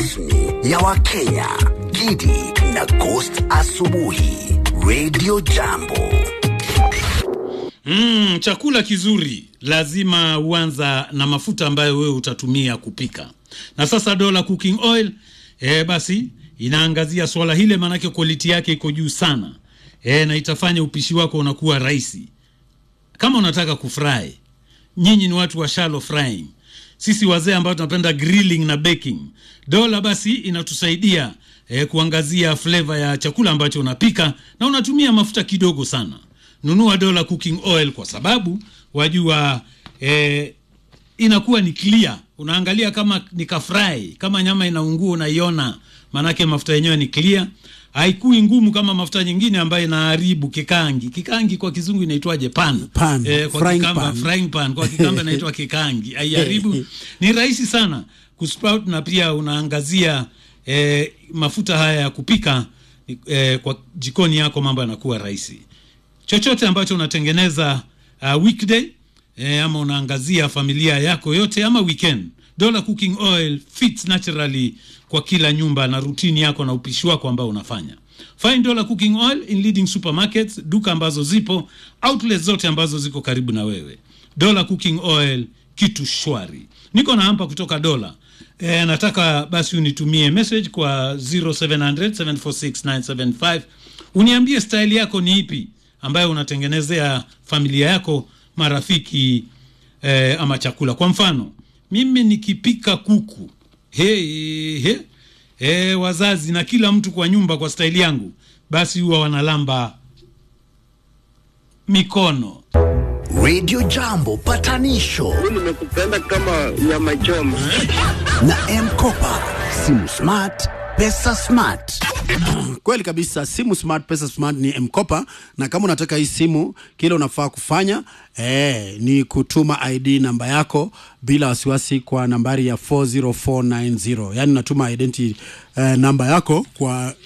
rasmi ya Wakenya, Gidi na Ghost Asubuhi, Radio Jambo. Mm, chakula kizuri lazima uanza na mafuta ambayo wewe utatumia kupika. Na sasa Dola Cooking Oil eh, basi inaangazia swala hile, maanake quality yake iko juu sana eh, na itafanya upishi wako unakuwa rahisi. Kama unataka kufry, nyinyi ni watu wa shallow frying, sisi wazee ambao tunapenda grilling na baking, Dola basi inatusaidia eh, kuangazia flavor ya chakula ambacho unapika na unatumia mafuta kidogo sana nunua Dola Cooking Oil kwa sababu wajua eh, inakuwa ni clear. Unaangalia kama ni kafry, kama nyama inaungua unaiona, maanake mafuta yenyewe ni clear, haikui ngumu kama mafuta nyingine ambayo inaharibu kikangi. Kikangi kwa kizungu inaitwaje? Pan, Pan, eh, kwa frying kikamba, pan. frying pan kwa kikamba inaitwa kikangi, haiharibu. Ni rahisi sana kusprout, na pia unaangazia eh, mafuta haya ya kupika eh, kwa jikoni yako, mambo yanakuwa rahisi chochote ambacho unatengeneza uh, weekday eh, ama unaangazia familia yako yote ama weekend, Dola Cooking Oil fits naturally kwa kila nyumba na rutini yako na upishi wako ambao unafanya. Find Dola Cooking Oil in leading supermarkets, duka ambazo zipo, outlets zote ambazo ziko karibu na wewe. Dola Cooking Oil, kitu shwari. Niko na hapa kutoka Dola. E, nataka basi unitumie message kwa 0700 746 975 uniambie style yako ni ipi ambayo unatengenezea familia yako, marafiki eh, ama chakula. Kwa mfano mimi nikipika kuku he, he, he, wazazi na kila mtu kwa nyumba kwa staili yangu, basi huwa wanalamba mikono. Radio Jambo patanisho nimekupenda kama nyama choma. na M-Kopa, simu smart, pesa smart. Kweli kabisa, simu smart, pesa smart ni mkopa, na kama unataka hii simu, kile unafaa kufanya eh, ni kutuma ID namba yako bila wasiwasi kwa nambari ya 40490 yani unatuma identity eh, namba yako kwa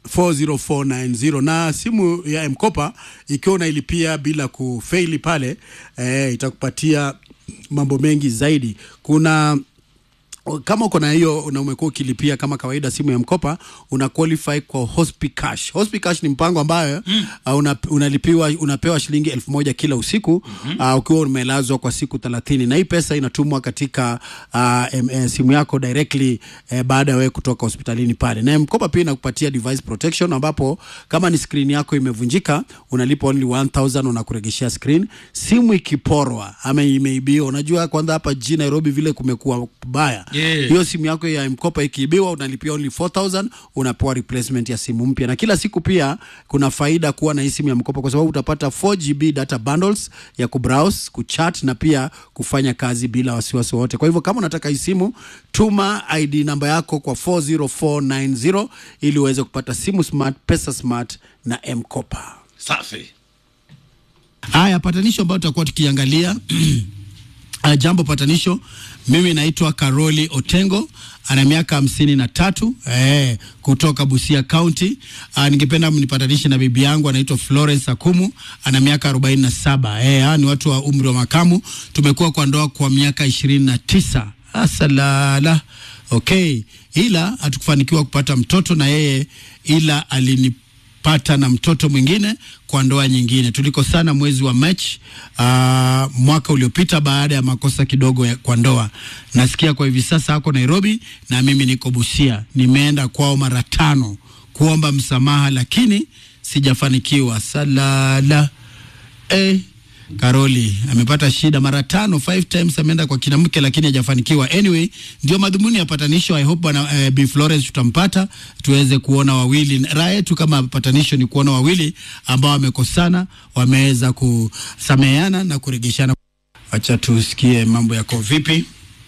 40490 na simu ya mkopa ikiwa unailipia bila kufeili pale eh, itakupatia mambo mengi zaidi. Kuna kama uko na hiyo na umekuwa ukilipia kama kawaida simu ya mkopa una qualify kwa Hospicash. Hospicash ni mpango ambayo mm. uh, una, unalipiwa unapewa shilingi elfu moja kila usiku mm-hmm. uh, ukiwa umelazwa kwa siku thelathini na hii pesa inatumwa katika uh, em, eh, simu yako directly eh, baada ya wewe kutoka hospitalini pale. Na mkopa pia inakupatia device protection ambapo kama ni screen yako imevunjika unalipa only 1000 unakuregeshea screen. Simu ikiporwa ama imeibiwa, unajua kwanza hapa jijini Nairobi vile kumekuwa kubaya Yeah. hiyo simu yako ya mkopa ikiibiwa unalipia only 4000 unapewa replacement ya simu mpya na kila siku pia kuna faida kuwa na hii simu ya mkopa kwa sababu utapata 4GB data bundles ya kubrowse kuchat na pia kufanya kazi bila wasiwasi wote kwa hivyo kama unataka hii simu tuma ID namba yako kwa 40490 ili uweze kupata simu smart pesa smart na mkopa Safi. Haya, patanisho ambayo tutakuwa tukiangalia uh, jambo patanisho. Mimi naitwa Karoli Otengo, ana miaka hamsini na tatu eh, kutoka Busia County. Uh, ningependa mnipatanishe na bibi yangu anaitwa Florence Akumu, ana miaka arobaini na saba. Eh, hawa ni watu wa umri wa makamu. Tumekuwa kwa ndoa kwa miaka ishirini na tisa. Asalala. Okay, ila hatukufanikiwa kupata mtoto na yeye, ila alini pata na mtoto mwingine kwa ndoa nyingine. Tulikosana mwezi wa Machi uh, mwaka uliopita baada ya makosa kidogo ya, kwa ndoa. Nasikia kwa hivi sasa ako Nairobi na mimi niko Busia. Nimeenda kwao mara tano kuomba msamaha, lakini sijafanikiwa. Salala eh, Karoli amepata shida mara tano, five times ameenda kwa kina mke lakini hajafanikiwa. Anyway, ndio madhumuni ya patanisho. I hope bwana eh, Bi Florence tutampata tuweze kuona wawili. Raha yetu kama patanisho ni kuona wawili ambao wamekosana wameweza kusameheana na kurejeshana. Acha tusikie mambo yako vipi.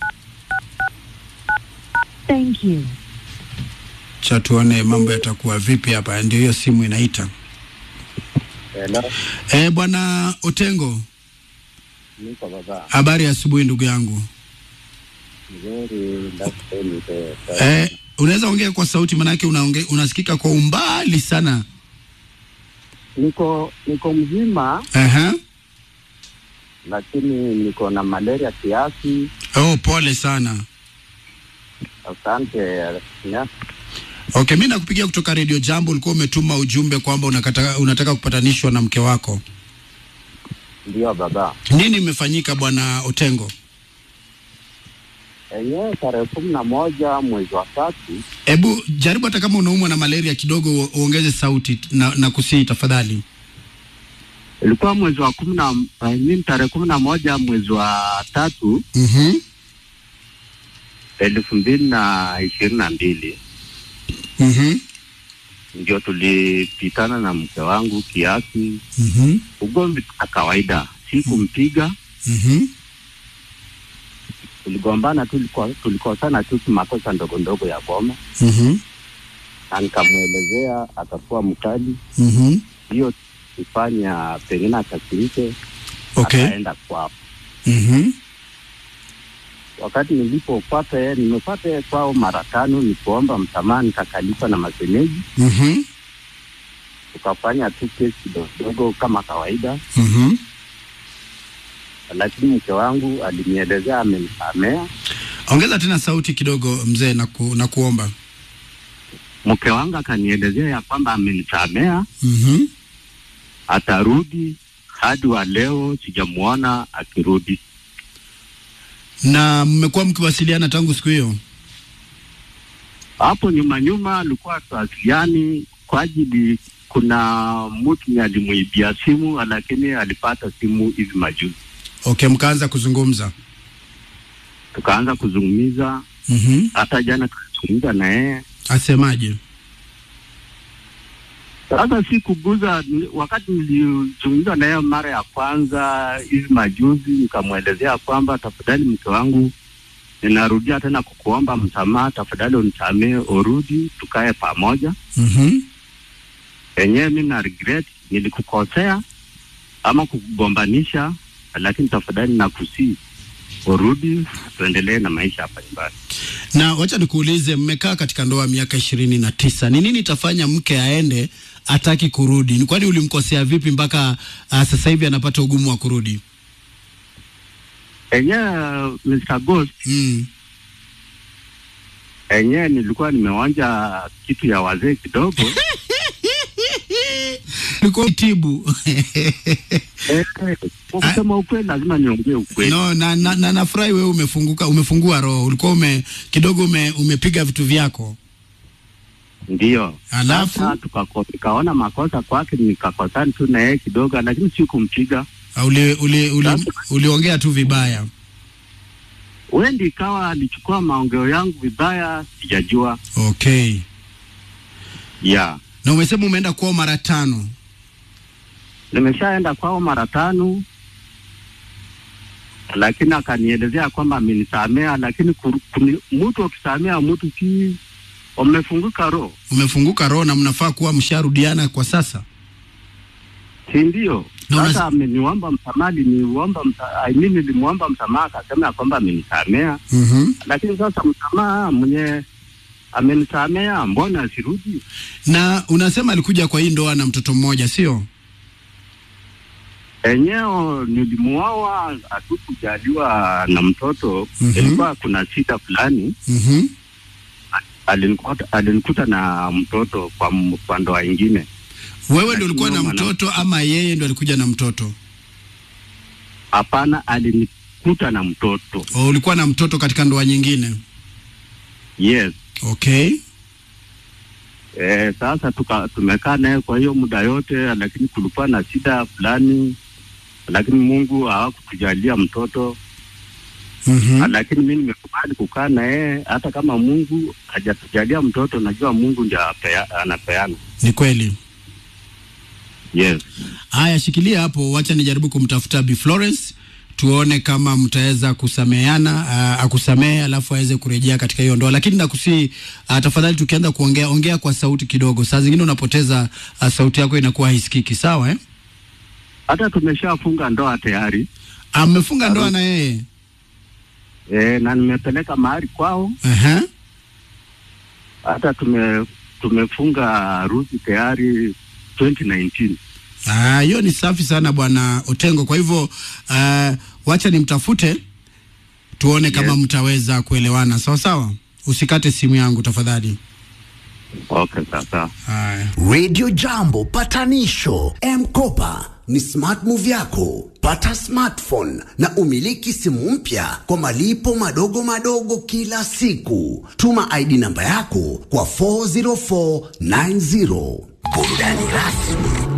Thank you. Acha tuone mambo yatakuwa vipi hapa. Ndio hiyo simu inaita. Hello, Eh, bwana Otengo, niko baba habari ya asubuhi ndugu yangu. mzuri, labda niko Eh, unaweza ongea kwa sauti manake unaonge, unasikika kwa umbali sana. niko niko mzima, Aha. lakini niko na malaria kiasi. Oh, pole sana. Asante ya. Okay, mi nakupigia kutoka Radio Jambo. Ulikuwa umetuma ujumbe kwamba unakata, unataka kupatanishwa na mke wako. Ndio baba. Nini imefanyika bwana Otengo? Enyewe tarehe kumi na moja mwezi wa tatu Hebu jaribu hata kama unaumwa na malaria kidogo u- uongeze sauti na, na kusii tafadhali. ilikuwa mwezi wa kumi na I mean, tarehe kumi na moja mwezi wa tatu Mhm. elfu mbili na ishirini na mbili Mhm. ndio tulipitana na mke wangu kiasi, Mhm. ugomvi wa kawaida, si kumpiga, Mhm. tuligombana tu, tuliko- tulikosana tu makosa ndogo ndogo ya boma, Mhm. na nikamwelezea, akakuwa mkali, Mhm. hiyo ifanya pengine akasirike, Okay. akaenda kwao. Mhm. Wakati nilipopata yeye, nimepata yeye kwao mara tano, nikuomba msamaha, nikakalipa na masemeji, Mhm. tukafanya tu kesi kidogo kidogo kama kawaida, Mhm. lakini mke wangu alinielezea amenisamea. Ongeza tena sauti kidogo mzee na, ku, na kuomba. Mke wangu akanielezea ya kwamba amenisamea, Mhm. atarudi. Hadi wa leo sijamuona akirudi. Na mmekuwa mkiwasiliana tangu siku hiyo? Hapo nyuma nyuma alikuwa tuwasiliani kwa ajili, kuna mtu alimuibia simu, lakini alipata simu hivi majuzi, Okay, mkaanza kuzungumza. tukaanza kuzungumza. Mhm. Hata jana tulizungumza na yeye Asemaje? Sasa si kuguza. ni- Wakati nilizungumza naye mara ya kwanza hivi majuzi, nikamwelezea kwamba tafadhali, mke wangu, ninarudia tena kukuomba msamaha, tafadhali unisamee, urudi tukae pamoja. Mhm. Enyewe mi na regret nilikukosea ama kukugombanisha, lakini tafadhali nakusii urudi, tuendelee na maisha hapa nyumbani. Na wacha nikuulize, mmekaa katika ndoa miaka ishirini na tisa, ni nini itafanya mke aende ataki kurudi? Ni kwani ulimkosea vipi mpaka uh, sasa hivi anapata ugumu wa kurudi? Enyewe Mr. Ghost, Mm. enyewe nilikuwa nimeonja kitu ya wazee kidogo Ulikuwa tibu Eh, kwa kusema ukweli lazima niongee ukweli. no, na, na, na nafurahi wewe umefunguka, umefungua roho. Ulikuwa ume kidogo ume, umepiga vitu vyako Ndio. Alafu? Sasa tukako- nikaona makosa kwake, nikakosana tu na yeye kidogo, lakini si kumpiga. Uh, uli, uli, uli, Sasa? uliongea tu vibaya. Wendi ikawa alichukua maongeo yangu vibaya, sijajua. Okay, Yeah. na umesema umeenda kwao mara tano. Nimeshaenda kwao mara tano, lakini akanielezea kwamba amenisamea, lakini kuru- kuni- mtu akisamea mtu si wamefunguka roho, Umefunguka roho na mnafaa kuwa msharudiana kwa sasa. si ndio? Na unas- Sasa ameniomba msamaha, niliomba msa, I mean, nilimwomba msamaha, akasema ya kwamba amenisamea mm lakini sasa msamaha mwenye amenisamea, mbona asirudi? Na unasema alikuja kwa hii ndoa na mtoto mmoja, sio? Enyewe nilimuoa, hatukujaliwa na mtoto Mhm. ilikuwa kuna shida fulani, mm alinikuta, alinikuta na mtoto kwa, m- kwa ndoa ingine. Wewe Lakini ndio ulikuwa na huyo mwana- mtoto ama yeye ndio alikuja na mtoto? Hapana, alinikuta na mtoto. O, ulikuwa na mtoto katika ndoa nyingine? Yes. Okay. E, sasa tuka, tumekaa naye kwa hiyo muda yote, lakini kulikuwa na shida fulani, lakini Mungu hawakutujalia mtoto mm lakini mi nimekubali kukaa na yeye, hata kama Mungu hajatujalia mtoto, najua Mungu ndio apea- anapeana. Ni kweli. Yes. Haya, shikilia hapo, wacha nijaribu kumtafuta Bi Florence tuone kama mtaweza kusameheana, uh, akusamehe alafu aweze kurejea katika hiyo ndoa. Lakini nakusii uh, tafadhali, tukianza kuongea ongea kwa sauti kidogo. Saa zingine unapoteza uh, sauti yako inakuwa haisikiki, sawa eh? Hata tumeshafunga ndoa tayari Amefunga ndoa na yeye e, na nimepeleka mahari kwao, uh-huh. hata tume tumefunga harusi tayari 2019. Ah, hiyo ni safi sana bwana Otengo. Kwa hivyo uh, wacha nimtafute tuone kama Yes. mtaweza kuelewana sawa sawa. usikate simu yangu tafadhali. Okay, sasa. Haya. Radio Jambo patanisho M-Kopa ni smart move yako. Pata smartphone na umiliki simu mpya kwa malipo madogo madogo kila siku. Tuma ID namba yako kwa 40490. Burudani rasmi